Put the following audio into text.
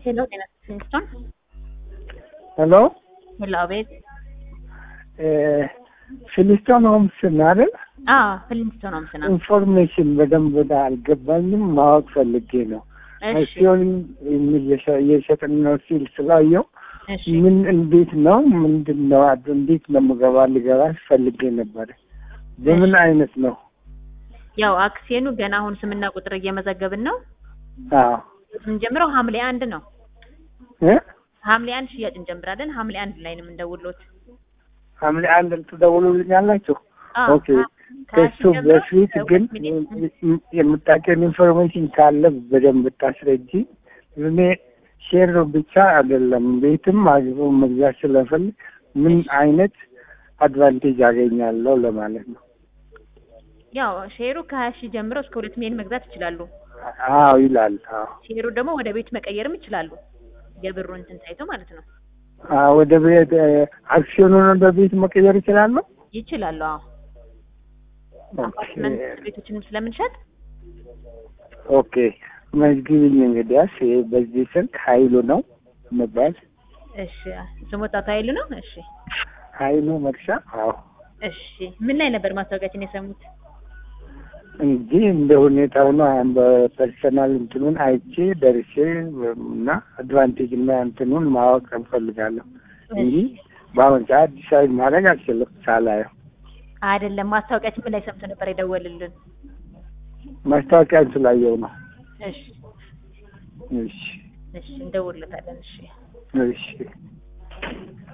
ሄሎ ጤና ይስጥልኝ ሄሎ ሄሎ አቤት ፊሊስቶን ሆምስ ነው አይደል? አዎ ፍሊንስቶን ሆምስ ነው ኢንፎርሜሽን በደንብ ወደ አልገባኝም ማወቅ ፈልጌ ነው። እሺ አክሲዮን እየሸጥን ነው ሲል ስላየው እሺ ምን እንዴት ነው ምንድን ነው አድ- እንዴት ነው ምገባ ልገባ ፈልጌ ነበረ። በምን አይነት ነው? ያው አክሲዮኑ ገና አሁን ስምና ቁጥር እየመዘገብን ነው አዎ የምንጀምረው ሐምሌ አንድ ነው እ ሐምሌ አንድ ሽያጭ እንጀምራለን ሐምሌ አንድ ላይ ነው የምንደውልዎት ሐምሌ አንድ ትደውሉልኛላችሁ? አዎ ኦኬ ከ- ከሱ በፊት ግን የምታውቂውን ኢንፎርሜሽን ካለ በደንብ ብታስረጂ። እኔ ሼር ብቻ አይደለም ቤትም አግቦ መግዛት ስለፈልግ ምን አይነት አድቫንቴጅ አገኛለሁ ለማለት ነው። ያው ሼሩ ከሀያ ሺህ ጀምሮ እስከ ሁለት ሚሊዮን መግዛት ይችላሉ አዎ ይላል። አዎ ሼሩ ደግሞ ወደ ቤት መቀየርም ይችላሉ የብሩ እንትን ታይቶ ማለት ነው አዎ፣ ወደ ቤት አክሲዮኑን ወደ ቤት መቀየር ይችላለሁ። ይችላሉ አዎ አፓርትመንት ቤቶችንም ስለምንሸጥ ኦኬ መዝግብኝ። እንግዲያስ ይሄ በዚህ ስልክ ኃይሉ ነው መባል እሺ ስሞታቱ ኃይሉ ነው እሺ ኃይሉ መርሻ። አዎ እሺ ምን ላይ ነበር ማስታወቂያችን የሰሙት እንጂ እንደ ሁኔታው ነው። አሁን በፐርሰናል እንትኑን አይቼ ደርሼ እና አድቫንቴጅ እና እንትኑን ማወቅ እንፈልጋለሁ እንጂ በአሁን ሰዓት ዲሳይድ ማድረግ አልችልም ሳላየው። አይደለም ማስታወቂያችን ምን ላይ ሰምቶ ነበር የደወልልን ማስታወቂያን ስላየው ነው። እሺ እሺ እሺ እንደውልለታለን እሺ እሺ